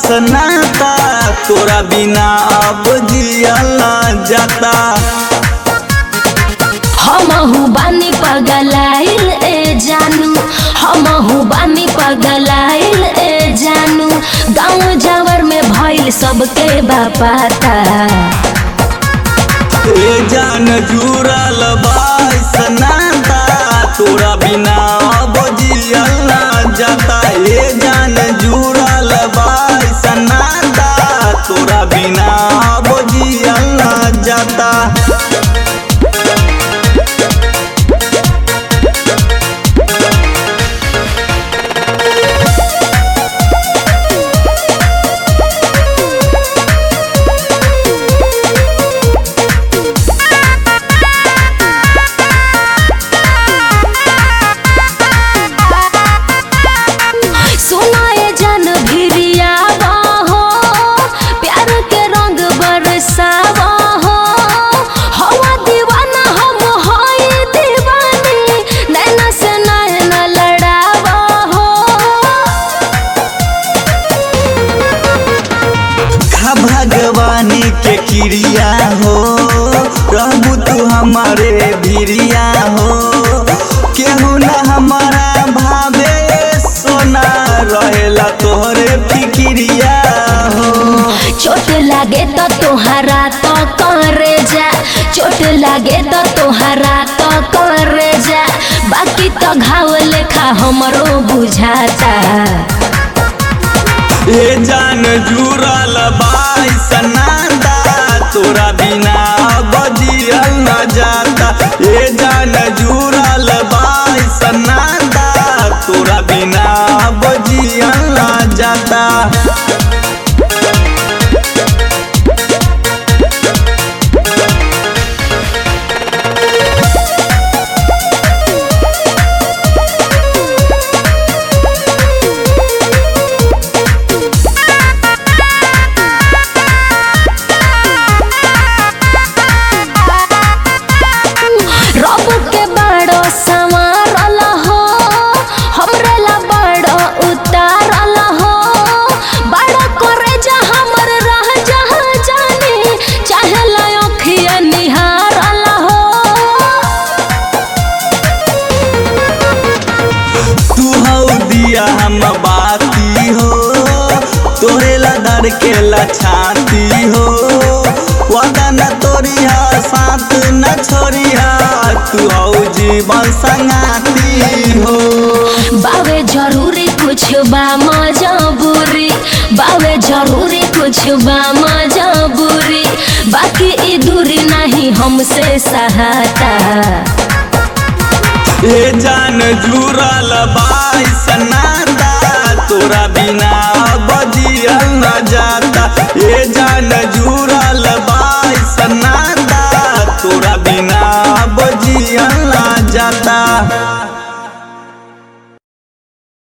सनाता तोरा बिना अब जियल जाता हमहु बानी पगलाइल ए जानू हमहु बानी पगलाइल ए जानू गाँव जावर में भइल सबके बापाता ए जान जुड़ल बाई सनाता तोरा बिना अब जियल जाता ए जान जुड़ल बाई सनाता तोरा बिना अब जियल जाता सुनाए जन भिरिया हो प्यार के रंग बरसावा हो हवा दीवाना हम होई दीवानी नैना से नैना लड़ावा हो खा भगवानी के क्रिया हो रहबू तू हमारे भिरिया हो केहू न हमारा भावे सोना रहेला तोहरे फिक्रिया हो चोट लागे तो तोहरा तो करे जा चोट लागे तो तोहरा तो करे जा बाकी तो घाव लेखा हमरो बुझाता ए जान जुड़ल बाई सनादा तोरा बिना बजियल न जाता ए जान जुड़ल बाई सनादा तोरा बिना बजियल न जाता रब के बड़ो संवारल हो हमरे ला बड़ो उतारल हो बड़ा करे जा हमर रह जहाँ जाने चाहे ला अखिया निहारल हो तू हौ दिया हम बाती हो तोरे ला डर के ला छाती हो वादा न तोरिया साथ न छोरिया तू हौ जीवन संगाती हो बावे जरूरी कुछ बा मजबूरी बावे जरूरी कुछ बा मजबूरी बाकी ई दूरी नहीं हमसे सहाता ए जान जुड़ल बाई सनादा तोरा बिना